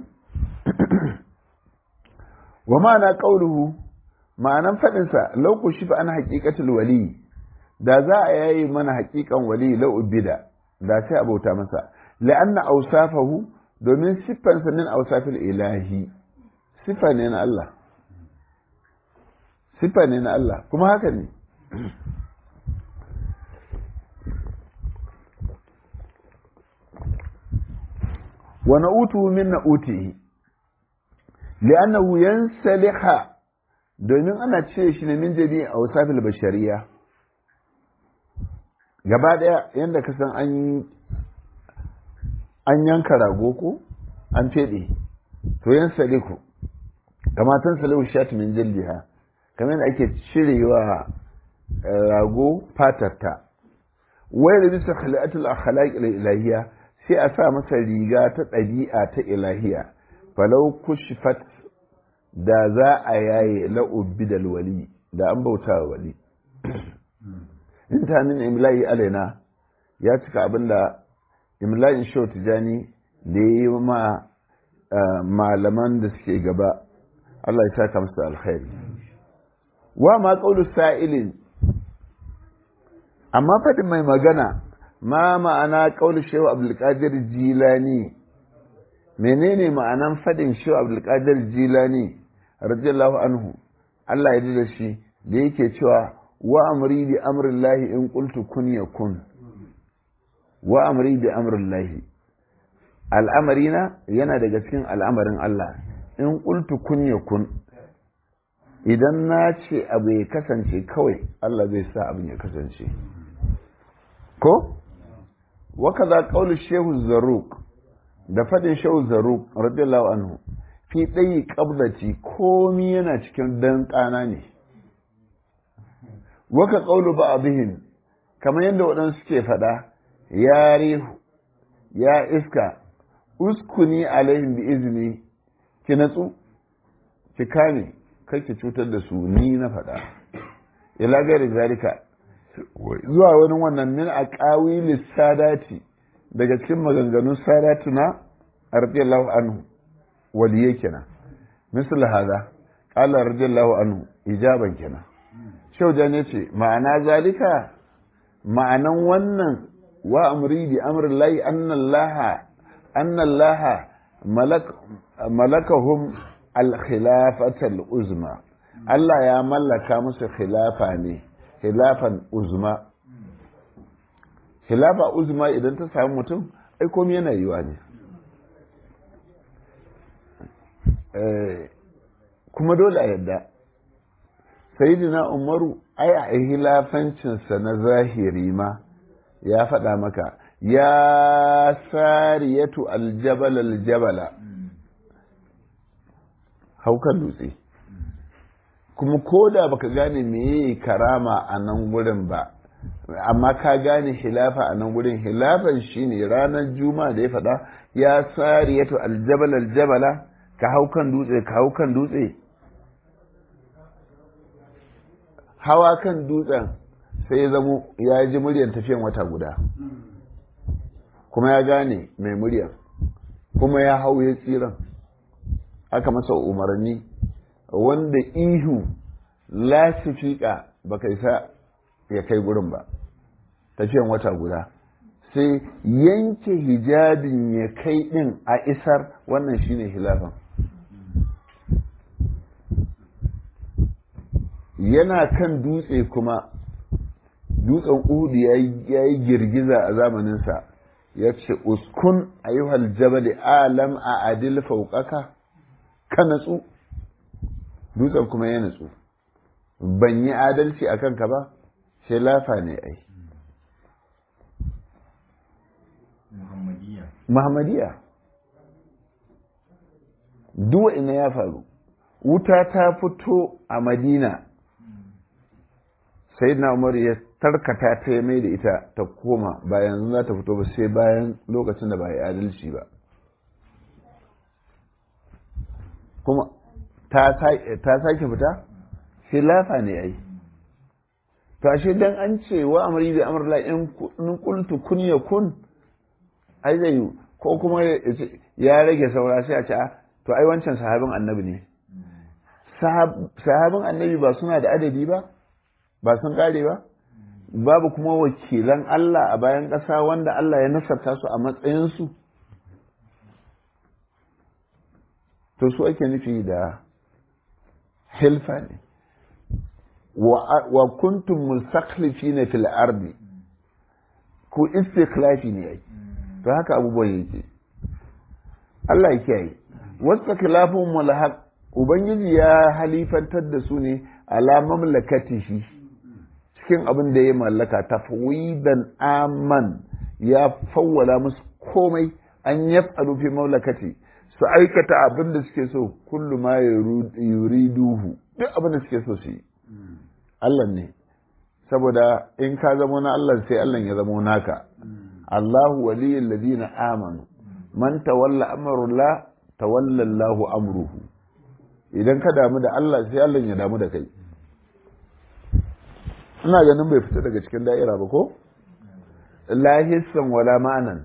S1: wa ma'ana ƙauluhu ma'anan faɗinsa lauku shi fa ana haƙiƙatul wali da za a yayi mana haƙiƙan wali la'ubida da sai abauta masa la'anna ausafahu domin siffansa min ausafil ilahi siffa ne na Allah siffa ne na Allah kuma haka ne wa na'utu min na'utihi li'annahu yansaliha domin ana ce shi ne min jami a wasafil bashariya gaba daya yadda ka san an yanka rago ko an fede to yan saliku kama tan salihu shat min jildiha kamar yadda ake cirewa rago fatarta wai da bisa khali'atul akhlaq ilahiyya sai a sa masa riga ta ɗabi'a ta ilahiya falau kushfat da za a yaye la'ubbi da wali da an bauta wa wali in ta min imla'i alaina ya cika abin da imla'in shau tijani da ya yi ma malaman da suke gaba Allah ya saka musu alkhairi wa ma qawlu sa'ilin amma fadin mai magana ma ma'ana qawlu shehu abdulkadir jilani menene ma'anan fadin shehu abdulkadir jilani radiyallahu anhu Allah ya da shi da yake cewa wa amri bi amrillahi in qultu kun yakun wa amri bi amrillahi al'amarina yana daga cikin al'amarin Allah in qultu kun yakun idan na ce abu ya kasance kawai Allah zai sa abin ya kasance ko wakaza qaulu shehu zarruq da fadin shehu zarruq radiyallahu anhu fi ɗayi ƙabdaci komi yana cikin dan ƙana ne waka ƙaulu ba abihin kamar yadda waɗansu suke faɗa ya rihu ya iska uskuni alaihim bi izini ki natsu ki kame kai ki cutar da su ni na faɗa ila gari zalika zuwa wani wannan min a ƙawi sadati daga cikin maganganun sadatuna radiyallahu anhu waliyai kenan misal hada qala radiyallahu anhu ijaban kenan shauja ne ce ma'ana zalika ma'anan wannan wa amri bi amri llahi anna allaha anna allaha malak malakahum al khilafata al uzma Allah ya mallaka musu khilafa ne khilafan uzma khilafa uzma idan ta samu mutum ai komai yana yiwa ne kuma dole a yadda sayidina umaru ai a hilafancinsa na zahiri ma ya faɗa maka ya sariyatu aljabal aljabala haukan dutse kuma ko da baka gane meye karama a nan gurin ba amma ka gane hilafa a nan gurin hilafan shine ranar juma'a da ya faɗa ya sariyatu aljabal aljabala ka hau kan dutse ka hau kan dutse hawa kan dutsen sai ya zamo ya ji muryar tafiyan wata guda kuma ya gane mai muryar kuma ya hau ya tsiran aka masa umarni wanda ihu lasifika baka isa ya kai gurin ba tafiyan wata guda sai yanke hijabin ya kai din a isar wannan shine hilafan yana kan dutse kuma dutsen uhudu ya yi girgiza a zamaninsa ya ce uskun ayyuhal jabal alam a adil fauƙaka ka natsu dutsen kuma ya natsu ban yi adalci a kanka ba sai lafa ne ai muhammadiya duwa ina ya faru wuta ta fito a madina sai na umar ya tarkata ta ya mai da ita ta koma ba yanzu za ta fito ba sai bayan lokacin da ba ya adalci ba kuma ta sake fita sai lafa ne ai to ashe dan an ce wa amri bi amr la in qultu kun yakun ai zai ko kuma ya rage saura sai a ce to ai wancan sahabin annabi ne sahabin annabi ba suna da adadi ba ba sun kare ba babu kuma wakilan Allah a bayan ƙasa wanda Allah ya nasarta su a matsayinsu to su ake nufi da hilfa ne wa kuntum mustakhlifina fil ardi ku istikhlafi ne ai to haka abubuwan yake Allah ya kiyaye wasu khilafun mulhaq ubangiji ya halifantar da su ne ala mamlakatihi cikin abin da ya mallaka tafwidan aman ya fawwala musu komai an yaf'alu fi mamlakati su aikata abin da suke so kullu ma yuriduhu duk abin da suke so su yi Allah ne saboda in ka zamo na Allah sai Allah ya zamo naka Allahu waliyul ladina amanu man tawalla amrullah tawalla Allahu amruhu idan ka damu da Allah sai Allah ya damu da kai ina ganin bai fita daga cikin da'ira ba ko lahissan wala ma'anan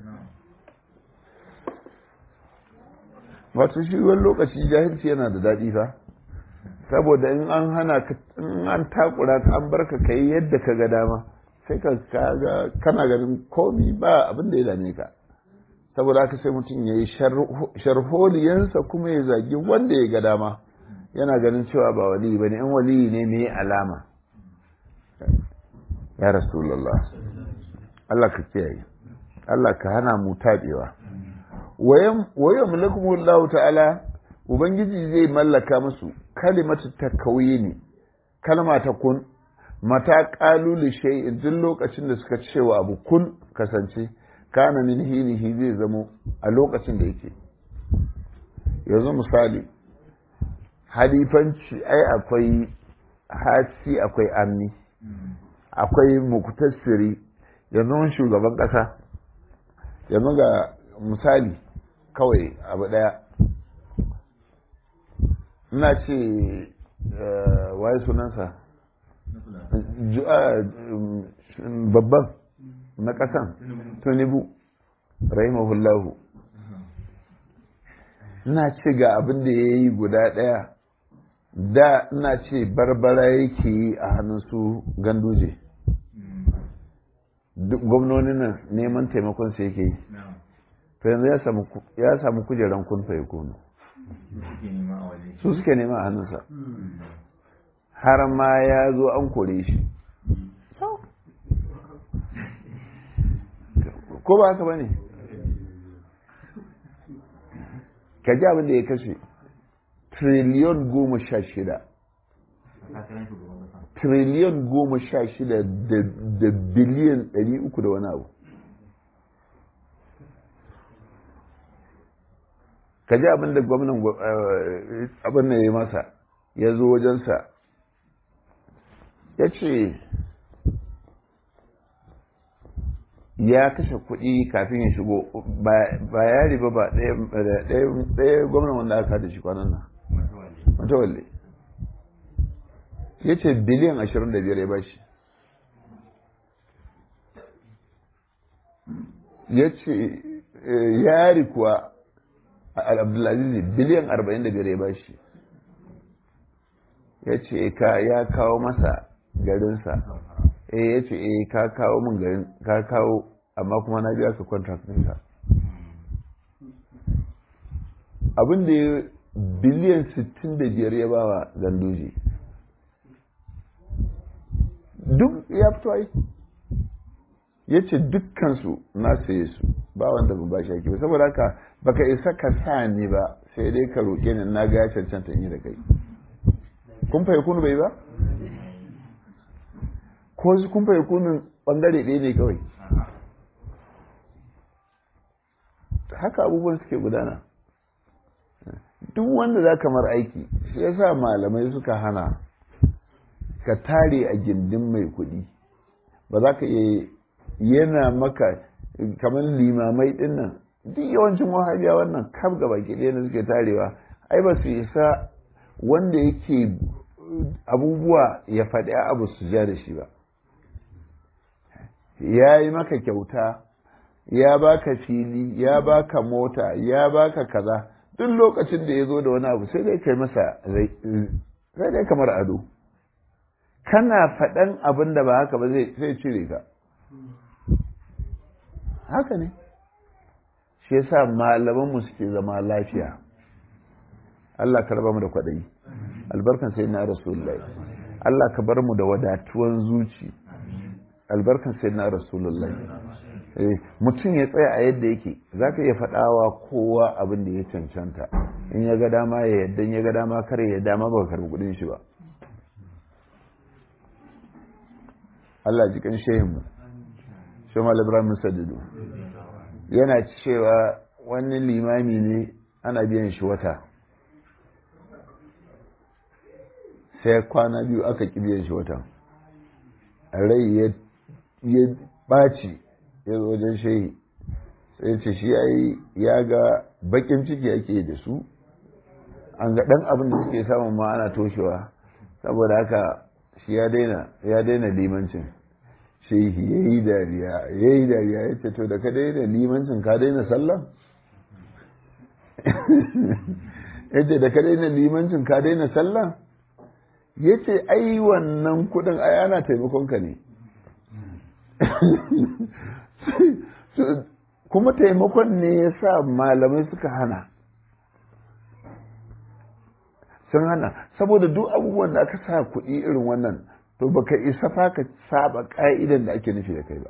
S1: wato shi wani lokaci jahilci yana da daɗi fa saboda in an hana ka in an takura ka an barka ka yi yadda ka ga dama sai ka ga kana ganin komi ba abin da ya dame ka saboda haka sai mutum ya yi sharholiyansa kuma ya zagi wanda ya ga dama yana ganin cewa ba wali ba ne in wali ne mai alama ya rasulallah Allah ka kiyaye Allah ka hana mu taɓewa wayan mulkumullahu ta'ala ubangiji zai mallaka musu kalimatu takawini kalma ta kun mata qalu li shay'in duk lokacin da suka cewa abu kun kasance kana min hinihi zai zamo a lokacin da yake yanzu misali halifanci ai akwai hasi akwai amni akwai muktasiri yanzu shugaban kasa yanzu ga misali kawai abu daya ina ce waye sunansa babban na kasan tunibu rahimahullahu ina ce ga abin da ya yi guda ɗaya da ina ce barbara yake yi a hannun su ganduje gwamnonin nan neman taimakon su yake yi to yanzu ya samu kujeran kunfa ya kunu su suke nema a hannunsa har ma ya zo an kore shi ko ba haka ba ne ka ji abin da ya kashe triliyon goma sha shida triliyon goma sha shida da biliyan ɗari uku da wani abu ka ji abin da gwamnan abin da ya yi masa ya zo wajensa ya ce ya kashe kuɗi kafin ya shigo ba ya riba ba ɗaya gwamnan wanda aka da shi kwanan nan matawalle ya ce biliyan ashirin da biyar ya bashi ya ce yari kuwa abdulaziz biliyan arba'in da biyar ya bashi ya ce ya kawo masa garinsa eh ya ce eh ka kawo min garin ka kawo amma kuma na biya ka contract ɗinka abin da ya biliyan 65 ya bawa gandoji duk ya fito ai ya ce dukkansu na saye su ba wanda ban bashi ake ba saboda haka baka isa ka sa ni ba sai dai ka roƙe ni na ga ya cancanta in yi da kai kun fa kunu bai ba ko su kun fa kunun bangare ɗaya ne kawai haka abubuwan suke gudana duk wanda za kamar aiki shi yasa malamai suka hana ka tare a gindin mai kuɗi ba za ka iya yana maka kamar limamai ɗin nan duk yawancin wahabiya wannan kaf gaba ke ɗaya da suke tarewa ai ba su isa wanda yake abubuwa ya faɗi abu su ja da shi ba ya yi maka kyauta ya baka fili ya baka mota ya baka kaza duk lokacin da ya zo da wani abu sai dai kai masa sai dai kamar ado kana faɗan abin da ba haka ba zai cire ka haka ne shi yasa malamanmu suke zama lafiya Allah ka raba mu da kwaɗayi albarkan sai na rasulullahi Allah ka bar mu da wadatuwan zuci albarkan sai na rasulullahi mutum ya tsaya a yadda yake za ka iya faɗawa kowa abin da ya cancanta in ya ga dama ya yadda ya ga dama kare ya dama ba karbi kudin shi ba Allah ji kan shehinmu shemal ibrahim sadidu yana cewa wani limami ne ana biyan shi wata sai kwana biyu aka ƙi biyan shi wata rai ya ɓaci ya zo wajen shehi sai ce shi ya ga bakin ciki ake da su an ga ɗan abin da suke samun ma ana toshewa saboda haka shi ya daina ya daina limancin shehi ya yi dariya ya yi dariya ya ce to da ka daina limancin ka daina sallah ya ce da ka daina limancin ka daina sallah ya ce ai wannan kudin ai ana taimakon ka ne kuma taimakon ne ya sa malamai suka hana sun hana saboda duk abubuwan da aka sa kuɗi irin wannan to baka isa fa ka saba ƙa'idan da ake nufi da kai ba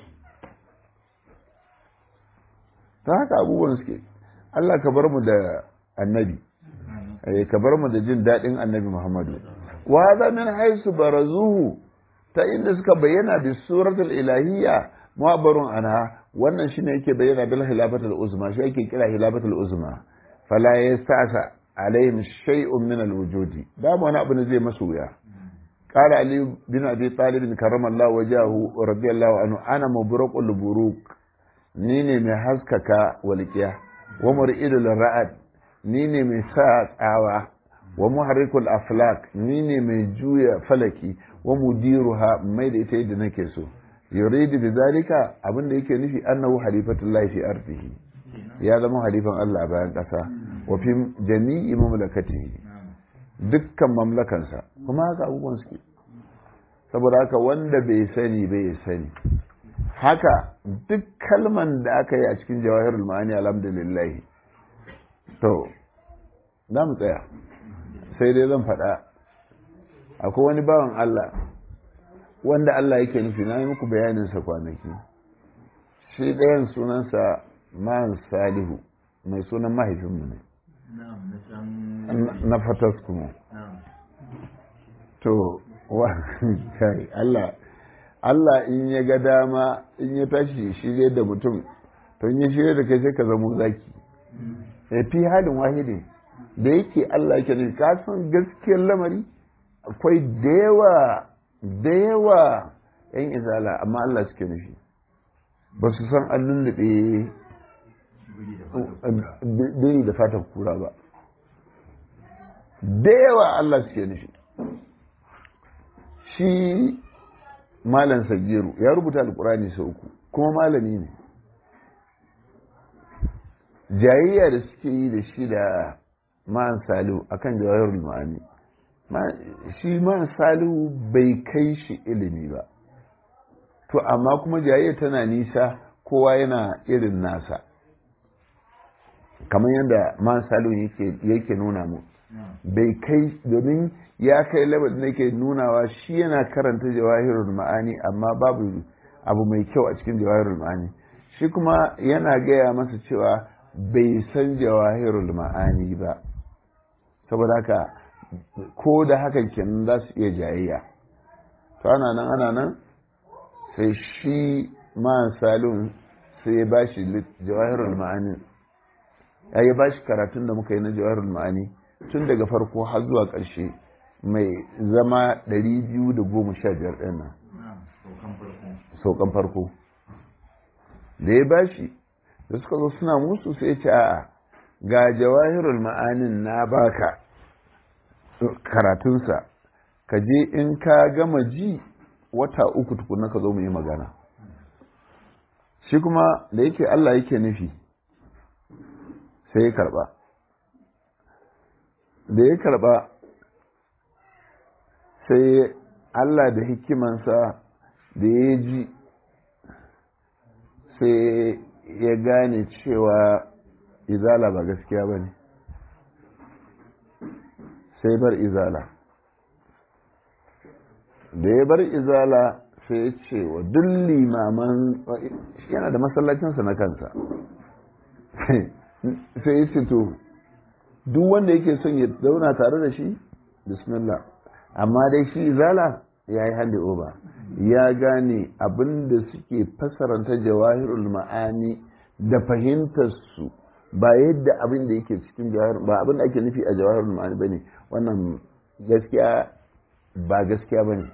S1: ta haka abubuwan suke Allah ka bar mu da annabi ka bar mu da jin daɗin annabi Muhammadu wa za min haisu barazuhu ta inda suka bayyana bi suratul ilahiyya mu'abbarun anha wannan shine yake bayyana bil hilafatul uzma shi yake kira hilafatul uzma fala yasta'sa alaihim shay'un min alwujudi da wani abu ne zai masu wuya qala ali bin abi talib karramallahu wajahu radiyallahu anhu ana mubraqul buruq ni ne mai haskaka walqiya wa mur'idul ra'ad ni ne mai sa tsawa wa muharrikul aflak ni ne mai juya falaki wa mudiruha mai da ita yadda nake so yuridu bi zalika abin da yake nufi annahu halifatullahi fi ardihi ya zama halifan Allah a bayan ƙasa wa fi jami'i mamlakatihi dukkan mamlakansa kuma haka abubuwan suke saboda haka wanda bai sani bai sani haka duk kalman da aka yi a cikin jawahirul ma'ani alhamdulillah to za mu tsaya sai dai zan faɗa akwai wani bawan Allah wanda Allah yake nufi na yi muku bayaninsa kwanaki shi ɗayan sunansa man salihu mai sunan mahaifinmu ne na fatas kuma to wa kai Allah Allah in ya ga dama in ya tashi shirye da mutum to in ya shirye da kai sai ka zamo zaki ya fi halin wahidin da yake Allah yake nufi ka san gaskiyar lamari akwai da yawa da yawa yan izala amma Allah suke nufi ba su san an lullube biri da fatan kura ba da yawa Allah suke nufi shi malam sagiru ya rubuta alkurani sau uku kuma malami ne jayayya da suke yi da shi da ma'an salihu akan jawahirul ma'ani shi ma'an salihu bai kai shi ilimi ba to amma kuma jayayya tana nisa kowa yana irin nasa kamar yadda ma'an salihu yake nuna mu bai kai domin ya kai labar da yake nunawa shi yana karanta jawahirul ma'ani amma babu abu mai kyau a cikin jawahirul ma'ani shi kuma yana gaya masa cewa bai san jawahirul ma'ani ba saboda haka ko da hakan kenan za su iya jayayya to ana nan ana nan sai shi ma'an salun sai ya ba shi jawahirul ma'ani ya yi ba shi karatun da muka yi na jawahirul ma'ani tun daga farko har zuwa ƙarshe mai zama 215 ɗin nan saukan farko da ya ba shi da suka zo suna musu sai ce a'a ga jawahirul ma'anin na baka karatunsa ka je in ka gama ji wata uku tukuna ka zo mu yi magana shi kuma da yake Allah yake nufi sai ya karba da ya karba sai Allah da hikimansa da ya ji sai ya gane cewa izala ba gaskiya ba ne sai bar izala da ya bar izala sai ya ce wa duk limaman yana da masallacinsa na kansa sai ya ce to duk wanda yake son ya zauna tare da shi bismillah amma dai shi izala ya yi handi oba ya gane abin da suke fasaranta jawahirul ma'ani da fahimtarsu ba yadda abin da yake cikin jawahir ba abin da ake nufi a jawahirul ma'ani bane wannan gaskiya ba gaskiya bane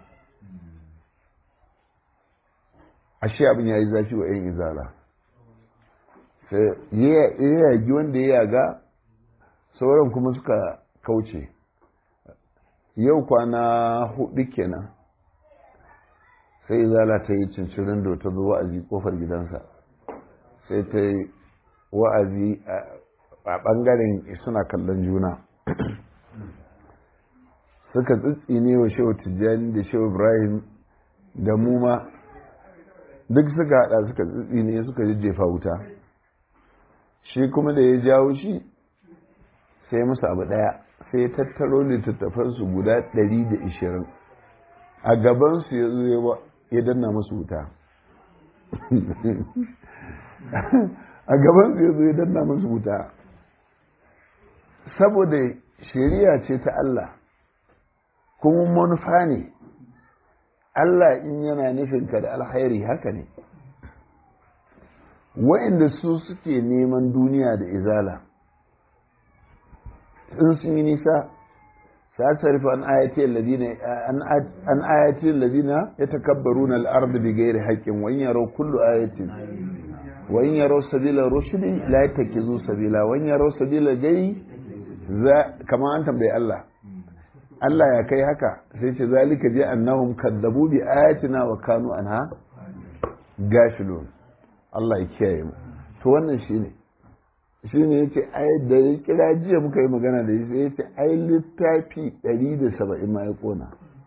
S1: ashe abin ya yi zafi wa 'yan izala sai ya yagi wanda ya yaga sauran kuma suka kauce yau kwana hudu kenan sai izala ta yi cincirin da ta zo wa'azi kofar gidansa sai ta yi wa'azi a ɓangaren suna kallon juna suka tsitsine wa shehu tijjani da shehu ibrahim da muma duk suka hada suka tsitsine suka jejjefa wuta shi kuma da ya jawo shi sai musu abu daya sai tattaro littattafansu guda 120 a gabansu ya zo ya danna musu wuta a gabansu ya zo ya danna musu wuta saboda shari'a ce ta Allah kuma manufa ne Allah in yana nufinka da alkhairi haka ne wa'inda su suke neman duniya da izala in sun yi nisa سأصرف عن آياتي الذين عن آياتي الذين يتكبرون الأرض بغير حق وإن يروا كل آية وإن يروا سبيل الرشد لا يتخذوا سبيلا وإن يروا سبيل الجي كما أنتم بي الله Allah ya kai haka sai ce zalika je annahum kadzabu bi ayatina wa kanu anha gashilun Allah ya kiyaye mu to wannan shine shine yace ai da ya kira jiya muka yi magana da shi yace ai littafi 170 ma ya kona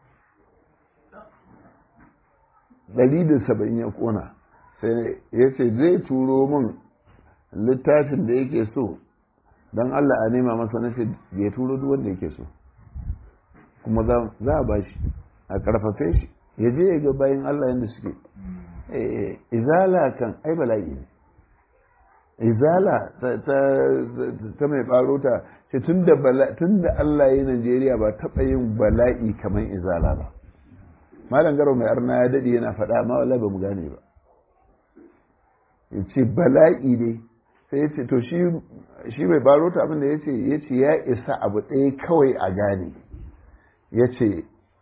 S1: 170 ya kona sai yace zai turo min littafin da yake so dan Allah a nema masa nace ya turo duk wanda yake so kuma za a ba shi a karfafe shi ya je ya ga bayan Allah yadda suke izala kan ai bala'i ne izala ta mai baro ta ce tun da Allah ya Najeriya ba taɓa yin bala'i kamar izala ba malam garo mai arna ya daɗe yana faɗa ma wala ba mu gane ba ya ce bala'i ne sai ya ce to shi mai baro ta abinda ya ce ya ce ya isa abu ɗaya kawai a gane ya ce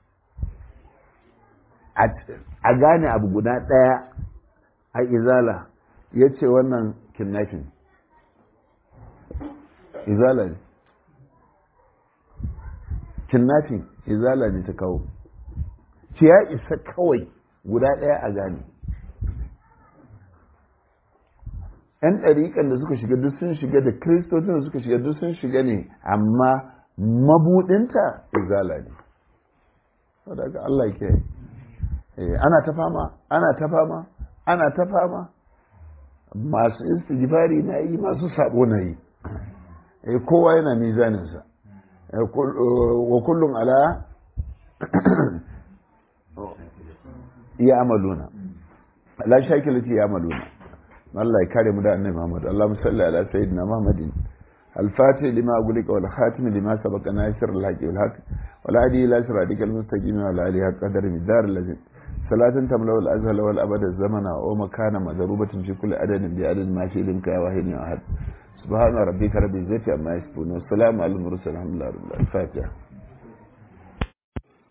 S1: a gane abu guda ɗaya a izala ya ce wannan kidnapping izala ne kidnapping izala ne ta kawo ce ya isa kawai guda ɗaya a gane 'yan ɗariƙan da suka shiga duk sun shiga da kiristocin da suka shiga duk sun shiga ne amma mabuɗinta izala ne saboda Allah ke ana ta fama ana ta fama ana ta fama masu istighfari na yi masu sabo na yi kowa yana mizaninsa wa kullum ala ya amaluna la shakilati ya amaluna Allah ya kare mu da annabi Muhammad Allahumma salli ala sayyidina Muhammadin الفاتح لما أقولك والخاتم لما سبق ناصر الحق والحق والهادي إلى صراطك المستقيم وعلى آله قدر مدار الذي صلاة تملأ الأزهل والأبد الزمن ومكان مضروبة في كل عدد بعدد ما شئ لك واحد أحد سبحان ربك رب العزة عما يصفون والسلام على المرسلين الحمد لله رب العالمين الفاتحة